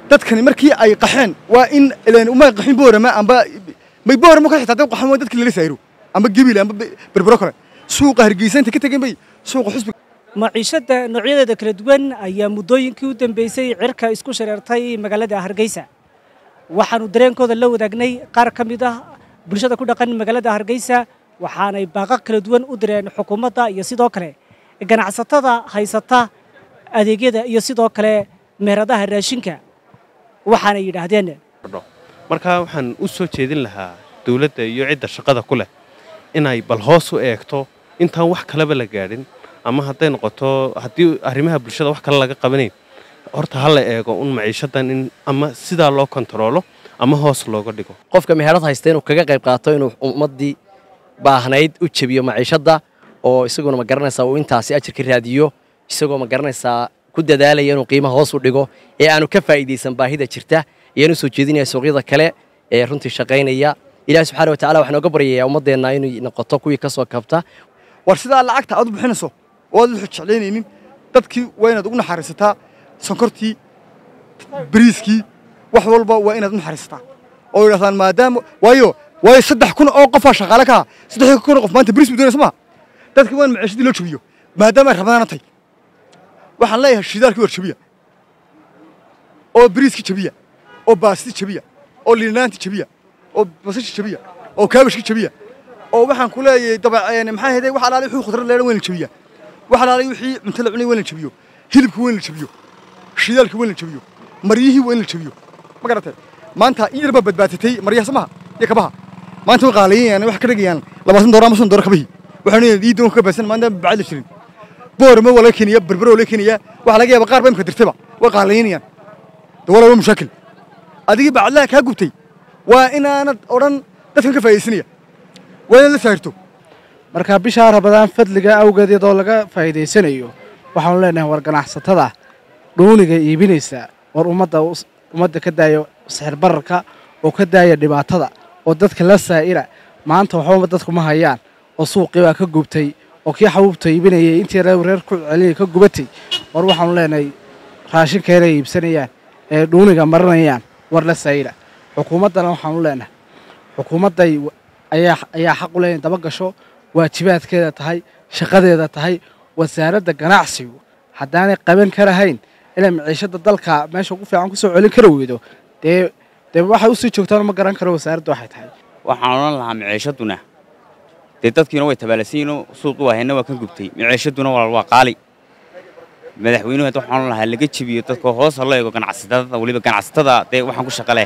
dadkani markii ay qaxeen waa in ileen umay qaxin boorama amba may boorama ka xitaa dad qaxan waa dadkii lala saayro amba gebil amba berbero kale suuqa hargeysa inta ka tegeen bay suuqa xusbiga maciishadda noocyadeeda kala duwan ayaa muddooyinkii u dambeysay cirka isku shareertay magaalada hargeysa waxaannu dareenkooda la wadaagnay qaar ka mid ah bulshada ku dhaqan magaalada hargeysa waxaanay baaqo kala duwan u direen xukuumadda iyo sidoo kale ganacsatada haysata adeegyada iyo sidoo kale meheradaha raashinka waxaanay yidhaahdeen markaa waxaan u soo jeedin lahaa dawladda iyo cidda shaqada ku leh inay bal hoos u eegto intaan wax kaleba la gaadhin ama hadday noqoto haddii arrimaha bulshada wax kale laga qabanayn horta ha la eego un maciishadan in ama sidaa loo kontaroolo ama hoos looga dhigo qofka meherad haysta inuu kaga qayb qaato inuu ummaddii baahnayd u jebiyo maciishadda oo isaguna ma garanaysaa uu intaasi ajirka raadiyo isagoo ma garanaysaa ku dadaalaya inuu qiimaha hoos u dhigo ee aanu ka faa'iidaysan baahida jirta iyaan u soo jeedinaya suuqyada kale ee runtii shaqaynaya ilahi subxana watacala waxaan oga baryayaa ummaddeenna inay noqoto kuwii ka soo kabta war sidaa lacagta aad u bixinayso oo aad jeclaynaynin dadkii waa inaad ugu naxariisataa sonkortii bariiskii wax walba waa inaad u naxariisataa oo yidhahdaan maadaama waayo waayo saddex kun oo qofaa shaqaale ka ah saddex kun oo qof maanta bariis buu doonaysa maha dadka waa in maciishadii loo jabiyo maadaama ay rabadaana tahay waxaan leeyahay shidaalkii war jabiya oo bariiskii jabiya oo baastii jabiya oo liinaantii jabiya oo basashii jabiya oo kaabashkii jabiya oo waxaan ku leeyahay dabaceen maxaa heday wax alaali wixii khudrad leedan weyn la jabiya wax alaali wixii cunto la cunay weyn la jabiyo hilibka weyn la jabiyo shidaalka weyn la jabiyo maryihii weyn la jabiyo ma garatay maanta in yar baa badbaatatay maryaha samaha iyo kabaha maanta way qaalayeen wax ka dhigayaan labaatan doora ama soddon doora kabahii waxaan leeyahay ii doon ka baasan maanta bacad la jirin boorama waa laga keenaya berbero waa laga keenaya waxa laga yaabaa qaar ba imka dirtayba way qaalaynayaan dawala waa mushaakil adigii bacadlaha kaa gubtay waa inaanad odhan dadkan ka faa'iidaysanaya waa inaad la saarto marka bishaa rabadaan fadliga awgeed iyadoo laga faa'iidaysanayo waxaanu leenahay war ganacsatada dhuuniga iibinaysa war ummadda ummadda ka daaya sixir bararka oo ka daaya dhibaatada oo dadka la saa'ira maanta waxbaba dadku ma hayaan oo suuqii baa ka gubtay oo kii xabuubta iibinayay intii reer ku celinaya ka gubatay war waxaanu leenahay raashinka inay iibsanayaan ee dhuuniga marinayaan war la saa'ira xukuumaddana waxaanu leenahay xukuumadday ayaa ayaa xaq u leh in daba gasho waajibaadkeeda tahay shaqadeeda tahay wasaaradda ganacsigu haddaanay qaban karahayn inay maciishadda dalka meesha ugu fiican kusoo celin kara weydo dee dee waxay usii joogtaan ma garan karo wasaaradda waxay tahay waxaan odhan lahaa maciishaduna dee dadkiina way tabaalasayinoo suuqii waahayna waa ka gubtay maciishaduna walaal waa qaali madaxweynuhu hadda waxaan odhan lahaa laga jebiyo dadka hoos ha loo eego ganacsatada weliba ganacsatada dee waxaan ku shaqa leh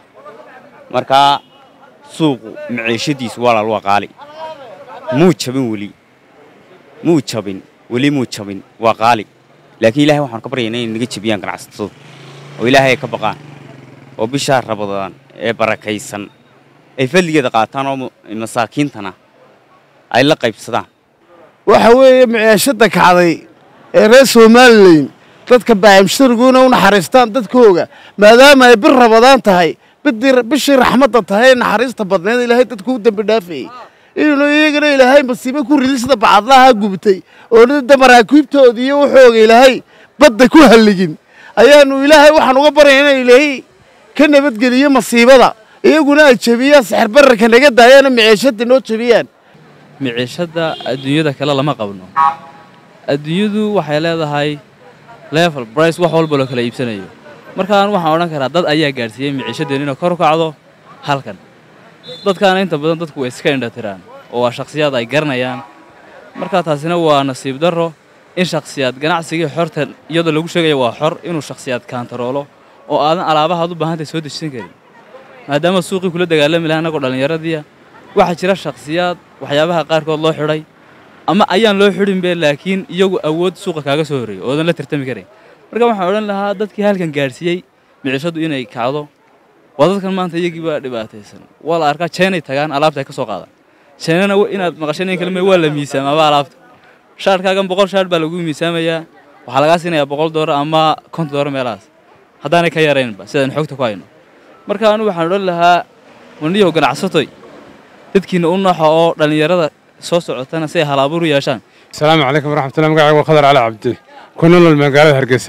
markaa suuqu maciishadiisu walaal waa qaali muu jabin weli muu jabin weli muu jabin waa qaali laakiin ilahay waxaan ka baryaynaa inay naga jebiyaan ganacsatadu oo ilaahay ay ka baqaan oo bishaa rabadaan ee barakaysan ay fadligeeda qaataan oo masaakiintana ay la qaybsadaan waxa weeye maciishadda kacday ee reer somalilan dadka baayamshariguna u naxariistaan dadkooga maadaama ay bir rabadaan tahay bishii raxmadda tahay ee naxariista badneed ilaahay dadku u dembi dhaafayey inuu iyagana ilaahay masiibo ku ridi sida bacadlaha gubtay oo nida maraakiibtooda iyo waxooga ilaahay badda ku halligin ayaanu ilaahay waxaan uga baryayna ilaahay ka nabadgeliyo masiibada iyaguna ay jebiyaan sixir bararka naga daayaana maciishadda noo jebiyaan maciishadda adduunyada kale lama qabno adduunyadu waxay leedahay level brice wax walba loo kala iibsanayo markaan waxaan odhan karaa dad ayaa gaadhsiiyey maciishadeen inay kor u kacdo halkan dadkaana inta badan dadku way iska indhatiraan oo waa shakhsiyaad ay garanayaan markaa taasina waa nasiib darro in shakhsiyaad ganacsigii xorta iyadoo lagu sheegaya waa xor inuu shakhsiyaad kaantaroolo oo aadan alaabahaad u baahantahay soo dejisan karin maadaama suuqii kula dagaalami laha annagoo dhallinyaradiia waxaa jira shakhsiyaad waxyaabaha qaarkood loo xidhay ama ayaan loo xidhinbe laakiin iyagu awood suuqa kaaga soo horreeyey oodan la tartami karayn marka waxaan odhan lahaa dadkii halkan gaadhsiiyey micishaddu inay kacdo waa dadkan maanta iyagii baa dhibaataysan waa la arkaa jeenay tagaan alaabta ay ka soo qaadaan jeenana inaad maqasheen in kalme waa la miisaamaaba alaabta shaarhkaagan boqol shaarh baa lagu miisaamayaa waxaa lagaa siinayaa boqol doolar ama konton doolar meelahaas haddaanay ka yaraynba sidaan xogta ku hayno marka anu waxaan odhan lahaa waniyow ganacsatoy dadkiina u nooxa oo dhallinyarada soo socotana si ay halaaburu yeeshaan asalaamu calaykum waraxmatullahi magacayga waa khadar cali cabdi ku nolol magaalada hargeysa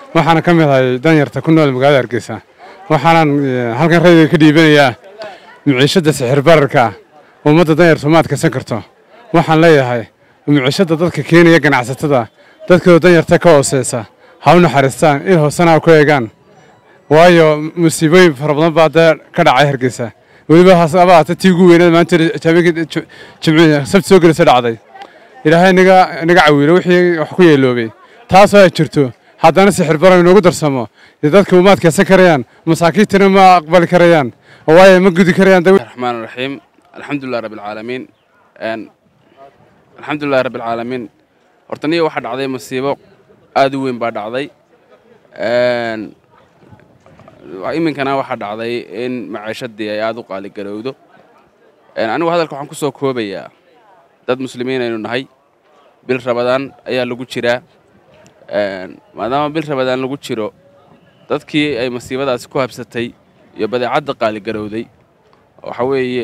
waxaana ka mid ahay danyarta ku nool magaalada hargeysa waxaanan halkan rayga ka dhiibanayaa miciishadda sixir bararka ummadda danyartu ma adkaysan karto waxaan leeyahay miciishadda dadka keenaya ganacsatada dadkooda danyarta ka hooseysa ha u naxariistaan il hoosena ha ku eegaan waayo musiibooyin fara badan baa dee ka dhacay hargeysa weliba hasabaata tii ugu weyneed maanta jimciya sabti soo gelisa dhacday ilaahay naga naga cawiilo wixii wax ku yeeloobay taasoo ay jirto haddana sixir barar inoogu darsamo dee dadka uma adkaysan karayaan masaakiintana ma aqbali karayaan oo waayo ma gudi karayaan الرحمن الرحيم الحمد لله رب العالمين ان الحمد لله رب العالمين horta niyo waxaa dhacday masiibo aad u weyn baa dhacday n iminkana waxaa dhacday in maciishadii ay aad u qaaligarowdo anigu hadalka waxaan ku soo koobayaa dad muslimiin aynu nahay bil rabadaan ayaa lagu jiraa maadaama bil rabadaan lagu jiro dadkii ay masiibadaasi ku habsatay iyo badeecadda qaaligarowday waxa weeye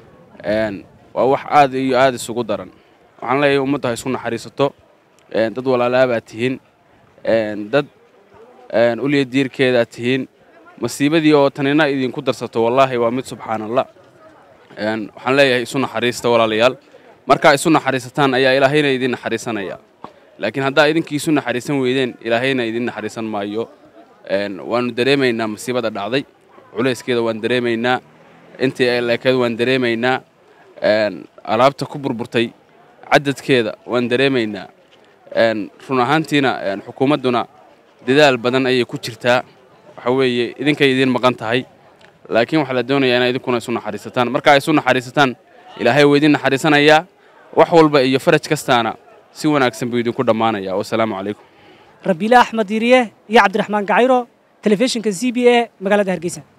waa wax aad iyo aad isugu daran waxaan leeyahay ummadda ha isku naxariisato dad walaalaabaad tihiin dad ulya diirkeedaad tihiin masiibadii oo tanina idinku darsato wallaahi waa mid subxaanallah waxaan leeyahay isu naxariista walaalayaal markaa isu naxariisataan ayaa ilaahayna idin naxariisanaya laakiin haddaa idinkii isu naxariisan weydeen ilaahayna idin naxariisan maayo waanu dareemaynaa masiibada dhacday culayskeeda waan dareemaynaa intii ay leekeed waan dareemaynaa alaabta ku burburtay cadadkeeda waan dareemaynaa run ahaantiina xukuumadduna dadaal badan ayay ku jirtaa waxa weeye idinkay idiin maqan tahay laakiin waxaa la doonayaa inaa idinkuna isu naxariisataan marka ay isu naxariisataan ilaahay wuu idin naxariisanayaa wax walba iyo faraj kastaana si wanaagsan buu idinku dhammaanaya wasalaamu calaykum rabiile axmed diiriye iyo cabdiraxmaan gacayro telefishinka c b a magaalada hargeysa